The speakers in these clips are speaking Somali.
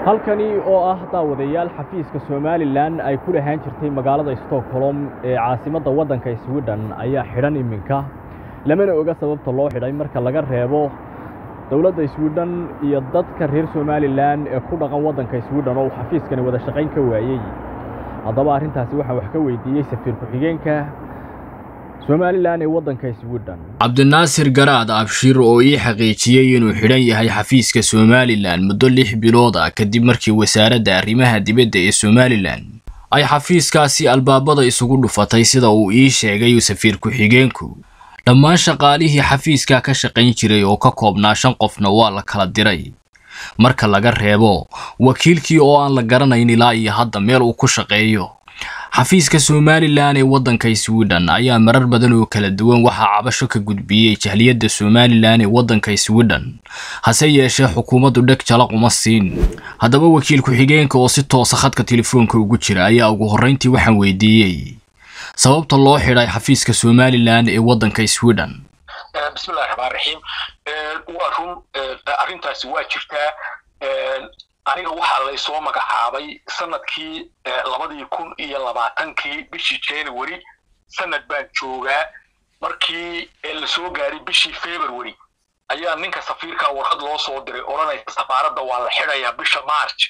halkani oo ah daawadayaal xafiiska somalilan ay ku lahaan jirtay magaalada stockholm ee caasimadda waddanka sweden ayaa xidhan iminka lamana oga sababta loo xidhay marka laga reebo dowladda sweden iyo dadka reer somalilan ee ku dhaqan waddanka sweden oo uu xafiiskani wada shaqayn ka waayey haddaba arrintaasi waxaan wax ka weydiiyey safiir ku-xigeenka somalilan ee waddanka sweden cabdinaasir garaad abshir oo ii xaqiijiyey inuu xidhan yahay xafiiska somalilan muddo lix bilood ah kadib markii wasaaradda arrimaha dibadda ee somalilan ay xafiiskaasi albaabada isugu dhufatay sida uu ii sheegay safiir ku-xigeenku dhammaan shaqaalihii xafiiska ka shaqayn jiray oo ka koobnaa shan qofna waa la kala diray marka laga reebo wakiilkii oo aan la garanayn ilaa iyo hadda meel uu ku shaqeeyo xafiiska somalilan ee waddanka sweden ayaa marar badan oo kala duwan waxaa cabasho ka gudbiyey jahliyadda somalilan ee waddanka sweden hase yeeshee xukuumaddu dheg jalaq uma siin haddaba wakiil ku-xigeenka oo si toosa khadka telefoonka ugu jira ayaa ugu horrayntii waxaan weydiiyey sababta loo xidhay xafiiska somalilan ee waddanka sweden bismillahi raxmaan raxiim waa run arrintaasi waa jirtaa aniga waxaa laysoo magacaabay sanadkii labadii kun iyo labaatankii bishii january sanad baan joogaa markii lasoo gaaray bishii february ayaa ninka safiirka warqad loo soo diray odhanaysa safaaradda waa la xidhayaa bisha march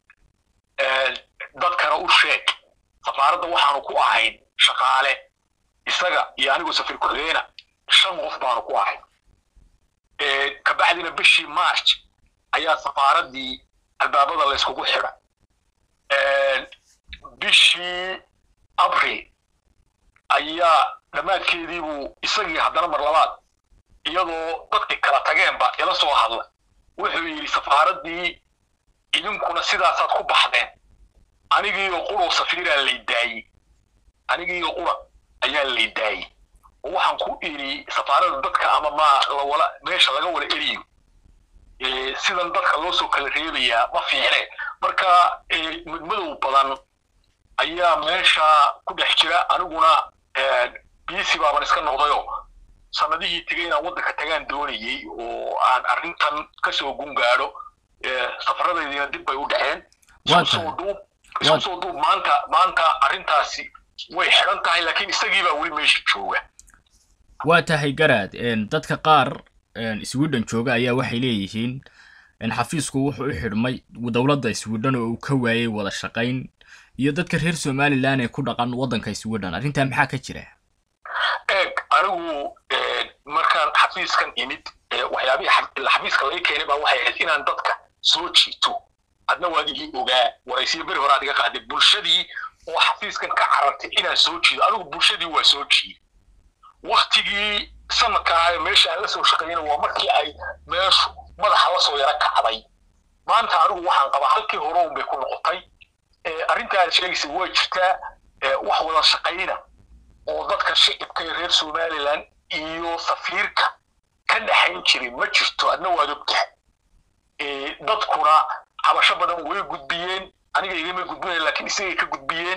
dadkana u sheeg safaaradda waxaanu ku ahayn shaqaale isaga iyo anigoo safiir ku-xigeena shan qof baanu ku ahayn kabacdina bishii march ayaa safaaraddii albaabada layskugu xidha bishii abril ayaa dhammaadkeediibuu isagii haddana mar labaad iyadoo dadkii kala tageenba ila soo hadla wuxuu yidhi safaaraddii idinkuna sidaasaad ku baxdeen anigiioo quroo safiiraa lay daayey anigiioo qura ayaa lay daayey oo waxaan ku idhi safaaradda dadka ama ma lawala meesha laga wala eriyo sidan dadka loo soo kala reebayaa ma fiicne marka mudmadow badan ayaa meesha ku dhex jira aniguna biisi baaban iska noqdayo sanadihii tegay inaan waddanka tagaan doonayey oo aan arrintan kasoo gungaadho safaradaydiina dib bay u dhaceen iskusoo duub isku soo duub maanta maanta arrintaasi way xidhan tahay laakiin isagii baa weli meesha jooga waa tahay garaad dadka qaar sweden jooga ayaa waxay leeyihiin xafiisku wuxuu u xidhmay dowladda sweden oo uu ka waayey wada shaqayn iyo dadka reer somalilan ee ku dhaqan waddanka sweden arrintaa maxaa ka jira eeg anigu markaan xafiiskan imid waxyaabihii xafiiska laga keenay baa waxay ahayd inaan dadka soo jiito adna waad igii ogaa waraysiyo beri hore aad iga qaaday bulshadii oo xafiiskan ka carartay inaan soo jiido anigu bulshadii waa soo jiiday waktigii sanadka ahaa meesha aan la soo shaqeeyana waa markii ay meeshu madaxa la soo yaro kacday maanta anigu waxaan qabaa halkii hore un bay ku noqotay arrinta aad sheegaysa waa jirtaa wax wada shaqayna oo dadka shicibka ee reer somalilan iyo safiirka ka dhaxayn jiray ma jirto adna waad ogtahay dadkuna cabasho badan way gudbiyeen aniga igama gudbinaya laakiin isagay ka gudbiyeen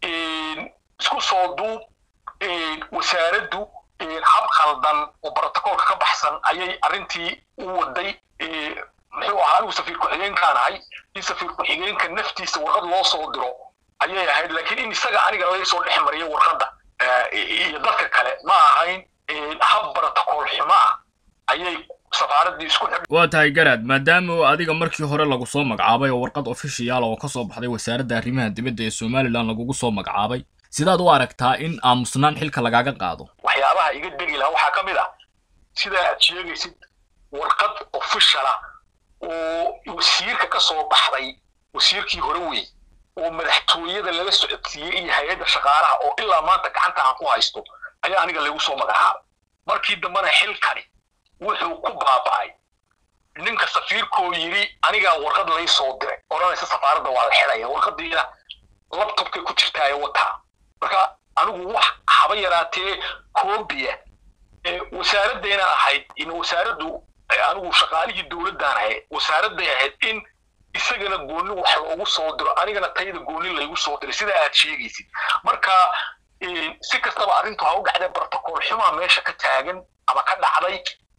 isku soo duub wasaaraddu hab khaldan oo brotocoolka ka baxsan ayay arrintii u waday muxuu ahaa anigu safiir ku-xigeenkaan ahay in safiir ku-xigeenka naftiisa warqad loo soo diro ayay ahayd laakiin in isaga aniga laga soo dhex mariyo warqadda iyo dadka kale ma ahayn hab brotocool xumo ah ayay safaaraddii isku xidh waa tahay garaad maadaama oo adiga markii hore lagu soo magacaabay oo warqad ofishiyaal oo ka soo baxday wasaaradda arrimaha dibadda ee somalilan lagugu soo magacaabay sidaad u aragtaa in aamusnaan xilka lagaaga qaado waxyaabaha iga degi lahaa waxaa ka mid ah sidaa aad sheegaysid warqad ofishala oo wasiirka ka soo baxday wasiirkii hore wey oo madaxtooyada lala socodsiiyey iyo hay-adda shaqaalaha oo ilaa maanta gacanta aan ku haysto ayaa aniga lagu soo magacaabay markii dambena xilkani wuxuu ku baaba'ay ninka safiirkoo yidhi anigaa warqad lay soo diray odhanaysa safaaradda waa la xidhaya warqadiina labtobkay ku jirtaa wataa marka anigu wax haba yaraatee koobiya wasaaradayna ahayd in wasaaraddu anigu shaqaalihii dowladdaan ahayd wasaaradday ahayd in isagana gooni wax loogu soo diro anigana tayada gooni laygu soo diray sida aad sheegaysid marka si kastaba arrintu ha u dhacdee brotocool xumaa meesha ka taagan ama ka dhacday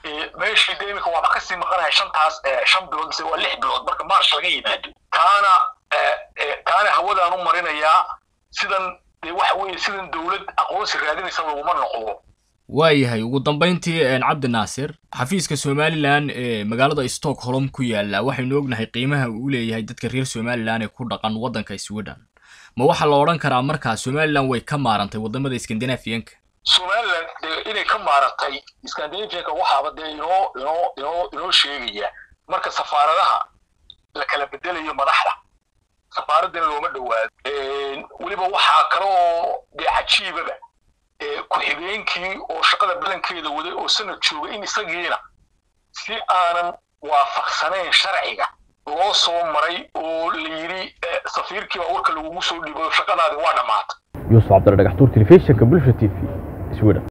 meeshii de iminka waaba kasii maqanaya shantaas shan bilood mise waa lix bilood marka march laga yimaado taana taana hawadaan u marinayaa sidan de waxa weeye sidan dowlad aqoonsi raadinaysa laguma noqdo waayahay ugu dambayntii cabdi naasir xafiiska somalilan ee magaalada stockholm ku yaala waxaynu ognahay qiimaha uu leeyahay dadka reer somalilan ee ku dhaqan waddanka sweden ma waxaa la odhan karaa markaa somalilan way ka maarantay wadamada scandinavianka somalilan dee inay ka maarantay scandinavianka waxaaba dee inoo inoo inoo inoo sheegaya marka safaaradaha la kala bedelayo madaxda safaaraddan looma dhowaado weliba waxaa kale oo dee cajiibaba ku-xigeenkii oo shaqada badankeeda waday oo sanad jooga in isagiina si aanan waafaqsanayn sharciga loo soo maray oo la yidhi safiirkii baa warka lagugu soo dhibo shaqadaadi waa dhammaatay yuusuf cabdilla dhagaxtuur telefishinka bulsha t v sweden